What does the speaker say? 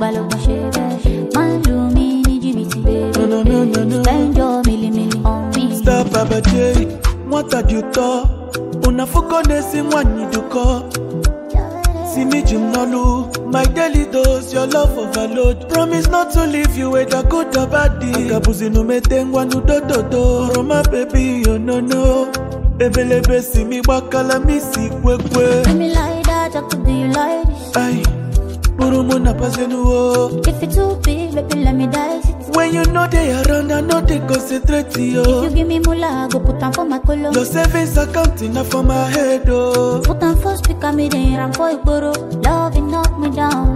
lògbàlògbà ṣe bẹ́ẹ̀. Má lù mí ní jìbìtì, No, no, no, no, no. spend your milli-milli on me. Star Baba J, mwatadyuto unafukonesi mwanyiduko simijinolu my daily dose your love overload promise not to leave you whether good or bad akabuzinumete nudododo roma baby oh no no ebelebe simi gbakala misi kwekwe Do me like that, I could do you like this. ai burumu na pasenuwo If it's too big, baby, let me dice it. when you no dey around i no dey concentrate yo You give me moolah, go put am for my colo. your savings account na for my head oh. Put am for speaker, me then ram for igboro. Love it knock me down